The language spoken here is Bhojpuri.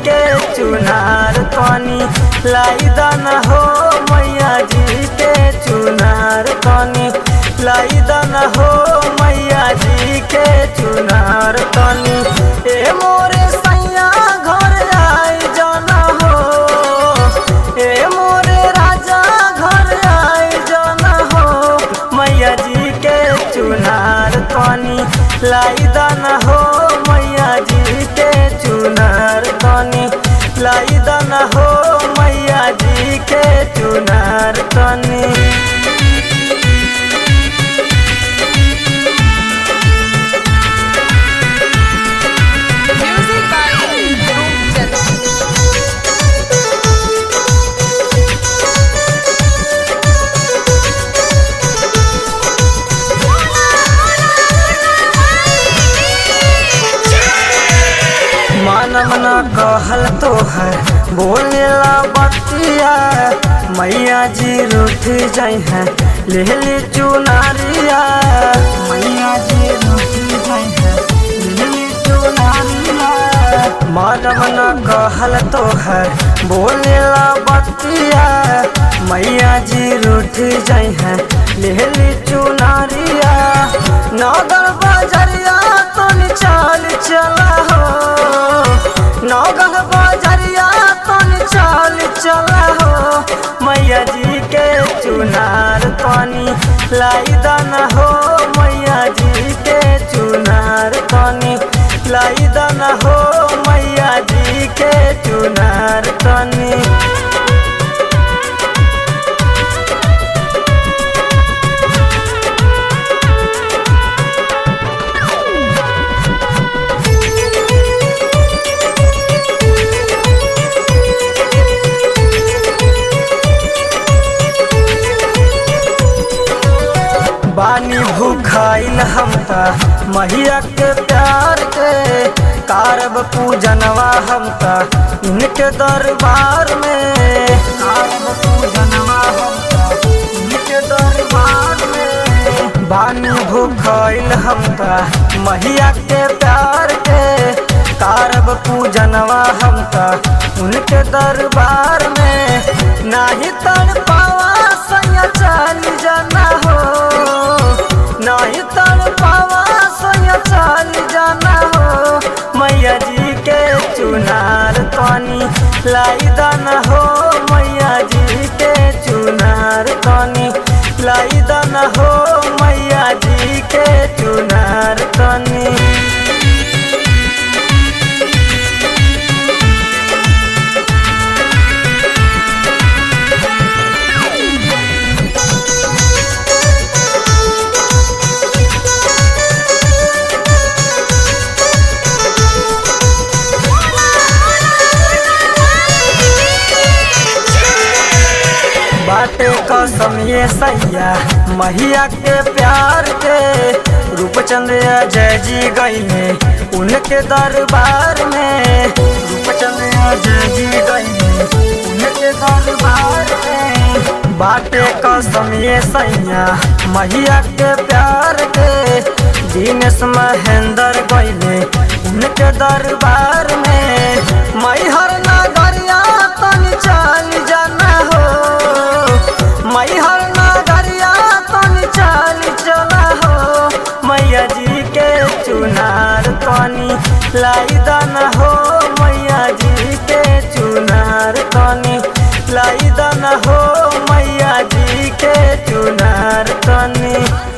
के चुनार तनी लाई दाना हो मैया जी के चुनार तनी लाई दाना हो मैया जी के चुनार तनी ए मोरे सैया घर आई जाना हो ए मोरे राजा घर आई जाना हो मैया जी के चुनार तनी लाई दाना हो मैया जी के चुनार तनी लाई दाना हो मैया जी के चुनार तनी Music by Dhruv Chand. मानव न कहल तो है बोलेला बतिया मैया जी रूठ जाइ है ले ले चुनारिया मैया जी रूठ जाइ है ले ले चुनारिया मानव न कहल तो है बोलेला बतिया मैया जी रूठ जाइ है ले ले चुनारिया नगर बजरिया तो चाल चला हो नौगढ़ बजरिया तन चाल चला हो मैया जी के चुनार तनी लाई दाना हो मैया जी के चुनार तनी लाई दाना हो मैया जी के चुनार तनी बानी भूखाइल हम त मैया के प्यार के कारब पूजनवा हम त इनके दरबार में कारब पूजनवा हम त इनके दरबार में बानी भूखाइल हम त मैया के प्यार के कारब पूजनवा हम त उनके दरबार में नाही तड़ पावा सैया चल जाना हो नहीं तड़ पावा सोया चल जाना हो मैया जी के चुनार तनी लाई दाना हो मैया जी के चुनार तनी लाई दाना हो मैया जी के चुनार तनी बाटे कसम ये सैया मैया के प्यार के रूपचंद अजय जी गईले उनके दरबार में रूपचंद अजय जी गईले उनके दरबार में बाटे कसम ये सैया मैया के प्यार के दिनेश महेंद्र गईले उनके दरबार में मैहर नगरिया तन चल जाना हो मैहर नगरिया तन चल चला हो मैया जी के चुनार तनी लाई दाना हो मैया जी के चुनार तनी लाई दाना हो मैया जी के चुनार तनी